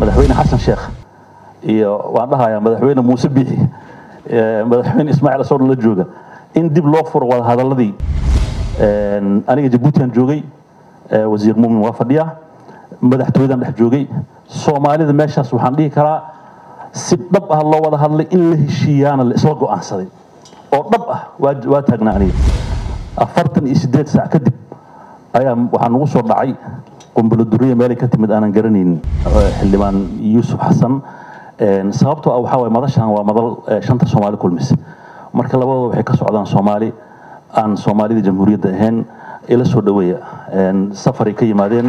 madaxweyne xasan sheekh iyo waan dhahayaa madaxweyne muuse biixi madaxweyne ismaaciil asoo dhan la jooga in dib loo furo wada hadaladii aniga jabuutian joogay wasiir muumin waa fadhiya madaxtooyadan dhex joogay soomaalida meeshaas waxaan dhihi karaa si dhab ah loo wada hadlay in la heshiiyaana la isla go'aansaday oo dhab ah waa taagnaa aniga afartan iyo siddeed saac kadib ayaa waxaa nagu soo dhacay qumbulo duriya meelay ka timid aanan garanaynin xildhibaan yuusuf xasan sababtoo ah waxaa waye madashan waa madal shanta soomaali kulmis marka labadooda waxay ka socdaan soomaali aan soomaalida jamhuuriyadda ahayn ila soo dhaweeya safaray ka yimaadeen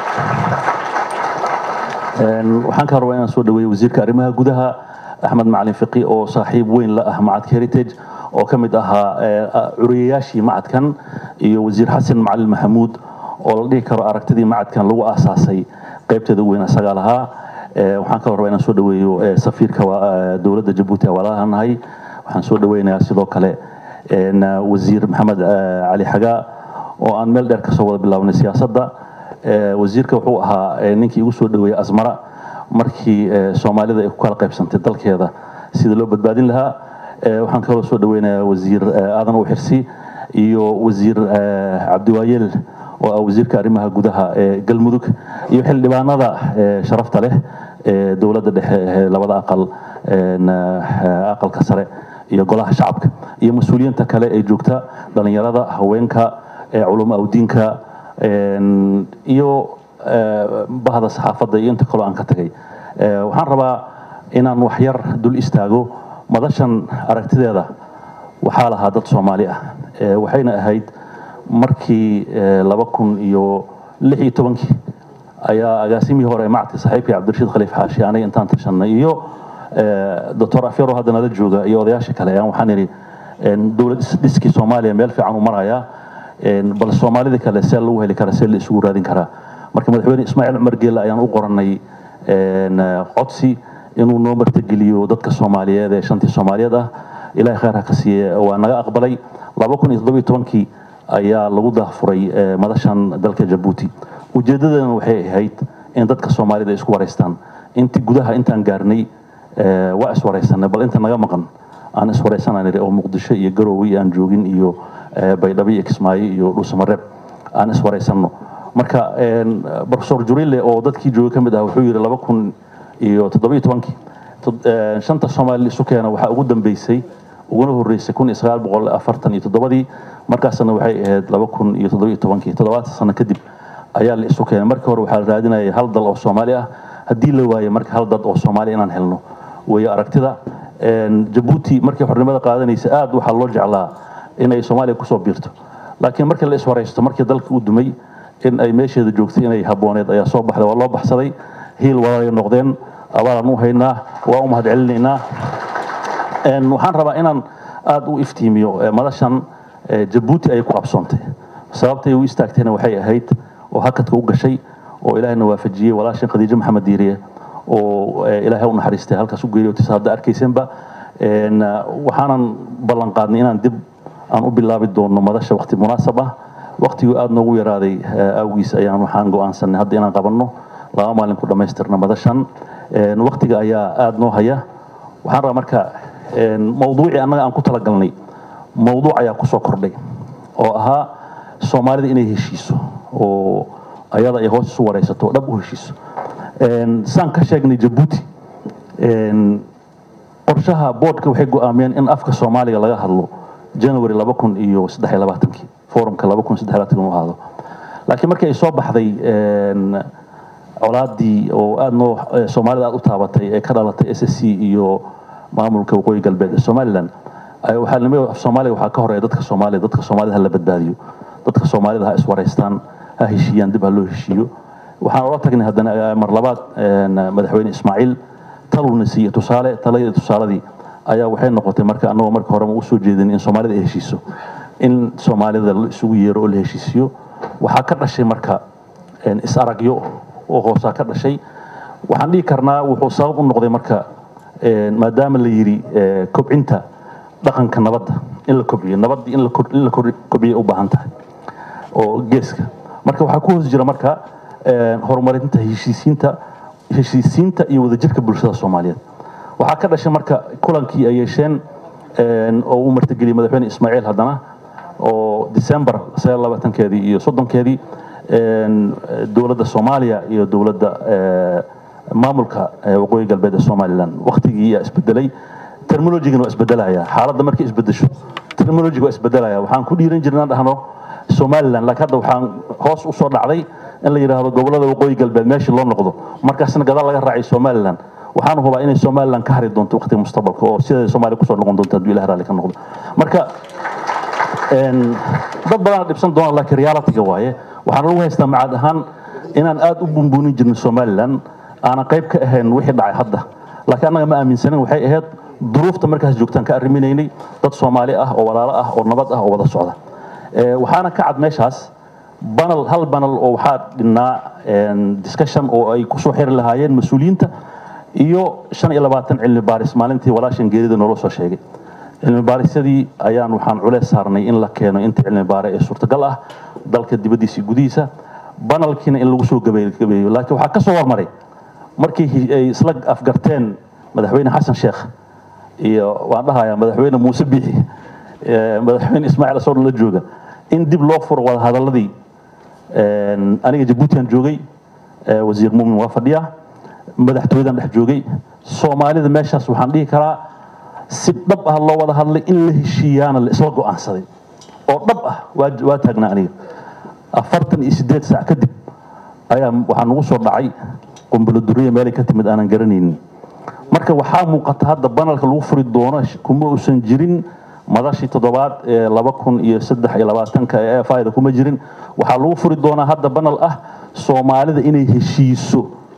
waxaan ka rabaa inaan soo dhaweeyo wasiirka arrimaha gudaha axmed macalin fiqi oo saaxiib weyn la ah macadka heritage oo ka mid ahaa curiyayaashii macadkan iyo wasiir xasan macalin maxamuud oo la dhihi karo aragtidii macadkan lagu aasaasay qaybteeda weyn isagaa lahaa waxaan kaloo rabaa inaan soo dhaweeyo safiirka dowladda jabuuti walaalaha nahay waxaan soo dhaweynayaa sidoo kale wasiir maxamed cali xagaa oo aan meel dheer kasoo wada bilaabnay siyaasadda wasiirka wuxuu ahaa ninkii igu soo dhaweeyey asmara markii soomaalida ay ku kala qaybsantay dalkeeda sida loo badbaadin lahaa waxaan kaloo soo dhaweynayaa wasiir aadan u xirsi iyo wasiir cabdiwaayeel oo ah wasiirka arrimaha gudaha ee galmudug iyo xildhibaanada sharafta leh ee dowladda dhexe labada aqal aqalka sare iyo golaha shacabka iyo mas-uuliyiinta kale ee joogta dhalinyarada haweenka culamo awdiinka iyo bahda saxaafadda iyo inta kaloo aan ka tagay waxaan rabaa inaan waxyar dul istaago madashan aragtideeda waxaa lahaa dad soomaali ah waxayna ahayd markii laba kun iyo lix iyo tobankii ayaa agaasimihii hore macadka saaxiibkii cabdirashiid khaliif xaashi aniga intaan tashanay iyo doctor afyaro hadda nala jooga iyo odayaasha kale ayaan waxaan idhi dowlad dhiskii soomaaliya meel fiican u marayaa bal soomaalida kale see lagu heli karaa see la isugu raadin karaa marka madaxweyne ismaaciil cumar geelle ayaan u qoranay codsi inuu noo martageliyo dadka soomaaliyeed ee shantii soomaaliyeed ah ilahay khayr ha ka siiye waa naga aqbalay laba kun iyo toddobiyo tobankii ayaa lagu daahfuray madashan dalka jabuuti ujeeddadana waxay ahayd in dadka soomaalida ay isku waraystaan intii gudaha intaan gaarnay waa iswaraysanay bal inta naga maqan aan iswaraysananir oo muqdisho iyo garowe aan joogin iyo baydhabo iyo kismaayo iyo dhuusamareeb aan iswaraysanno marka profesor jurile oo dadkii joogay ka mid ah wuxuu yidhi laba kun iyo toddobiyo tobankii shanta soomaali isu keena waxaa ugu dambeysay uguna horreysay kun iyo sagaal boqol afartan iyo toddobadii markaasna waxay ahayd laba kun iyo toddobiyo tobankii toddobaatan sano kadib ayaa la isu keenay markii hore waxaa la raadinayay hal dal oo soomaali ah haddii la waayo marka hal dad oo soomaali inaan helno weeye aragtida jabuuti markii xornimada qaadanaysa aad waxaa loo jeclaa inay soomaaliya kusoo biirto laakiin markii la iswaraysto markii dalka uu dumay in ay meesheeda joogtay inay habooneed ayaa soo baxday waa loo baxsaday hiil walaalay noqdeen abaalaan u haynaa waa u mahad celinaynaa waxaan rabaa inaan aad u iftiimiyo madashan jabuuti ayay ku qabsoontay sababtay u istaagtayna waxay ahayd oo hakadka u gashay oo ilaahayna waafajiyey walaashan khadiijo maxamed diiriye oo ilaahay u naxariistay halkaas u geeriyootay hadda arkaysenba waxaanan ballan qaadnay inaan dib aan u bilaabi doono madasha waqti munaasab ah waqtiguu aada noogu yaraaday awgiis ayaan waxaan go'aansanay hadda inaan qabanno laba maalin ku dhammaystirna madashan waqtiga ayaa aada noo haya waxaan rabaa marka mawduucii annaga aan ku talagalnay mawduuc ayaa kusoo kordhay oo ahaa soomaalida inay heshiiso oo ayada ay hoos isu waraysato dhab u heshiiso saan ka sheegnay jabuuti qorshaha boodhka waxay go'aamiyeen in afka soomaaliga laga hadlo january laba kun iyo saddex iyo labaatankii forumka laba kun saddex labaatan uu ahaado laakiin markii ay soo baxday colaadii oo aada noo soomaalida aada u taabatay ee ka dhalatay s s c iyo maamulka waqooyi galbeed ee somaliland waxaa nimi af soomaaliga waxaa ka horeeya dadka soomaalida dadka soomaalida ha la badbaadiyo dadka soomaalida ha iswaraystaan ha heshiiyaan dib ha loo heshiiyo waxaan ola tagnay haddana mar labaad madaxweyne ismaaciil taluna siiye tusaale taladii tusaaladii ayaa waxay noqotay marka annagoo marka horeba u soo jeedin in soomaalida ay heshiiso in soomaalida la isugu yeero oo la heshiisiyo waxaa ka dhashay marka is aragyo oo hoosaa ka dhashay waxaan dhihi karnaa wuxuu sabab u noqday marka maadaama la yidhi kobcinta dhaqanka nabadda in la kobciyo nabaddii in la kobciyo u baahan tahay oo geeska marka waxaa ku hoos jira marka horumarinta heshiisiinta heshiisiinta iyo wadajirka bulshada soomaaliyeed waxaa ka dhashay marka kulankii ay yeesheen oo uu martigeliyey madaxweyne ismaaciil haddana oo december keedii iyo soddonkeedii dowladda soomaaliya iyo dowladda maamulka waqooyi galbeed ee somalilan waktigii yaa isbedelay terminologigana waa isbedelaya xaaladda markay isbedesho terminology waa isbedelaya waxaan ku dhiiran jirnaan dhahno somalilan laakiin hadda waxaan hoos usoo dhacday in la yidhaahdo gobolada waqooyi galbeed meeshii loo noqdo markaasna gadaal laga raacay somalilan waxaan hubaa inay somalilan ka hari doonto waqtiga mustaqbalka oo sideeda soomaaliya kusoo noqon doonto hadduu ilah raalli ka noqdo marka dad badana dhibsan doona laakiin realityga waaye waxaan lagu haystaa macaad ahaan inaan aad u bunbuunin jirno somalilan aanan qayb ka ahayn wixii dhacay hadda laakiin annaga ma aaminsanin waxay ahayd duruufta markaas joogtaan ka arriminaynay dad soomaali ah oo walaalo ah oo nabad ah oo wada socda waxaana ka cad meeshaas banal hal banal oo waxaa dhinnaa discussion oo ay kusoo xiri lahaayeen mas-uuliyiinta iyo shan iyo labaatan cilmi baaris maalintii walaashan geerida noola soo sheegay cilmi baarisyadii ayaan waxaan culeys saarnay in la keeno inta cilmi baare ee suurtagal ah dalka dibaddiisa iyo gudihiisa banalkiina in lagu soo gabeeyo laakiin waxaa ka soo hormaray markii ay isla afgarteen madaxweyne xasan sheekh iyo waan dhahayaa madaxweyne muuse biixi madaxweyne ismaaciil asoo la jooga in dib loo furo wada hadaladii aniga jabuutian joogay wasiir muumin waa fadhiya madaxtooyadan dhex joogay soomaalida meeshaas waxaan dhihi karaa si dhab ah loo wada hadlay in la heshiiyaana la isla go'aansaday oo dhab ah waa taagnaa aniga afartan iyo sideed saac kadib ayaa waxaa nagu soo dhacay qumbalo duriya meelay ka timid aanan garanaynin marka waxaa muuqata hadda banalka lagu furi doono kuma uusan jirin madashii toddobaad ee laba kun iyo saddex iyo labaatanka ee fayda kuma jirin waxaa lagu furi doonaa hadda banal ah soomaalida inay heshiiso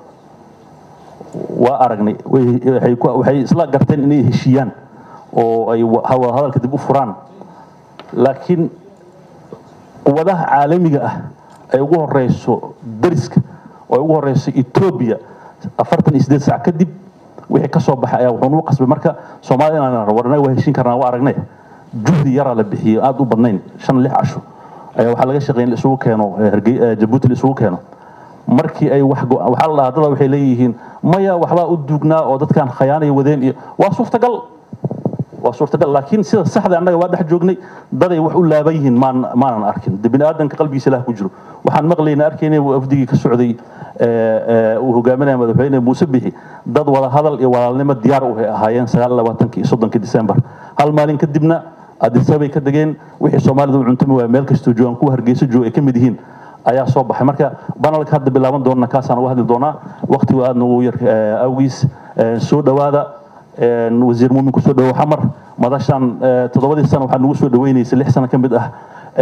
waa aragnay waxay isla garteen inay heshiiyaan oo ay hadalka dib u furaan laakiin quwadaha caalamiga ah ay ugu horeyso dariska oo ay ugu horeyso etoobiya afartan iyo sideed saac kadib wixii ka soo baxay ayaa wuxuu nagu qasbay marka soomaalida inaan war anaga waa heshiin karnaa waa aragnay juhdi yaraa la bixiyey aad u badnayn shan lix casho ayaa waxaa laga shaqeyn la isugu keeno jabuuti la isugu keeno markii ay wax waxaa la dhahaa dada waxay leeyihiin maya waxbaa u duugnaa oo dadkan khayaanaya wadeen iyo waa suurtagal waa suurtagal laakiin sida saxda annaga waa dhex joognay daday wax u laaban yihiin maan maanan arkin de bini aadanka qalbigiisa ilaah ku jiro waxaan maqlayna arkaynay afdigii ka socday uu hogaaminaya madaxweyne muuse bixi dad wada hadal iyo walaalnimo diyaar u ahaayeen sagaal labaatanki iyo soddonkii december hal maalin kadibna adisabay ka degeen wixii soomaalida u cuntumi waaya meel kastoo joogaan kuwa hargeysa jooga ay ka mid yihiin ayaa soo baxay marka banalka hadda bilaaban doona kaasaan uga hadli doonaa waqtigu aadna ugu yar awgiis soo dhowaada wasiir muumin kusoo dhawo xamar madashan toddobadii sano waxaa nagu soo dhaweynaysay lix sano ka mid ah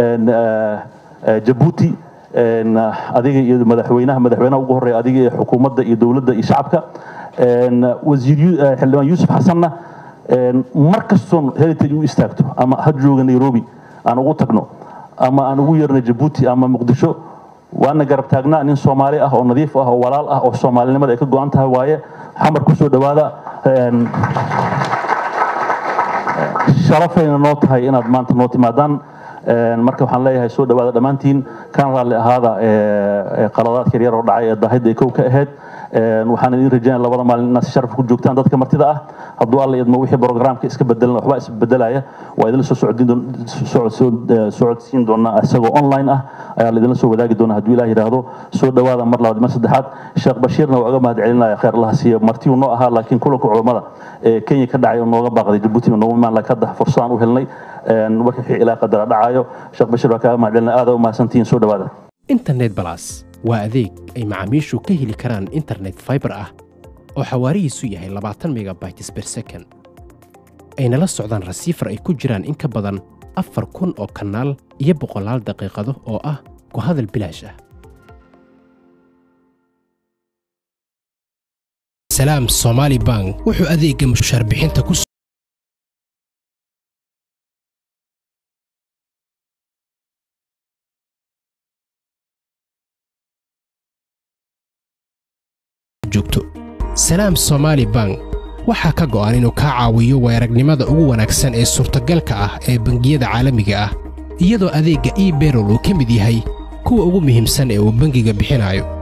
jabuuti adiga iyo madaxweynaha madaxweynaha ugu horreeya adiga iyo xukuumadda iyo dowladda iyo shacabka wasiir xildhibaan yuusuf xasanna mar kastoon heritage u istaagto ama ha jooga nairobi aan ugu tagno ama aan ugu yeerno jabuuti ama muqdisho waana garab taagnaa nin soomaali ah oo nadiif ah oo walaal ah oo soomaalinimada ay ka go-an tahay waaye xamar kusoo dhowaada sharafayna noo tahay inaad maanta noo timaadaan marka waxaan leeyahay soo dhowaada dhammaantiin kan raalli ahaada qaladaadka yaryar oo dhacay ee daahidda ay kow ka ahayd waxaan idin rajaynaya labada maalin inaad si sharaf ku joogtaan dadka martida ah hadduu alla idmo wixii programka iska bedelan waxbaa isbedelaya waa idinla soo socodsiin doonaa isagoo online ah ayaa laidinla soo wadaagi doonaa hadduu ilaah yidhaahdo soo dhowaada mar labaad mar saddexaad sheekh bashiirna waa uga mahad celinaya khayr allaha siiya martiyu noo ahaa laakiin kulanka culammada ee kenya ka dhacay oo nooga baaqday jabuuti noogu imaan laakiin hadda fursadaan u helnay wixii ilaa qadara dhacayo sheekh bashiir waa kaaga mahad celinaya aada u mahadsantihiin soo dhowaada internet balas waa adeeg ay macaamiishu ka heli karaan internet fiber ah oo xawaarihiisu yahay labaatan megabytes per second ayna la socdaan rasiifar ay ku jiraan in ka badan afar kun oo kanaal iyo boqolaal daqiiqado oo ah ku hadal bilaash ah salaam somaali bank wuxuu adeegga mushaar bixinta ku joogto salaam somaali bank waxaa ka go'an inuu kaa caawiyo weeragnimada ugu wanaagsan ee suurtagalka ah ee bangiyada caalamiga ah iyadoo adeegga e berol uu ka mid yahay kuwa ugu muhiimsan ee uu bangiga bixinayo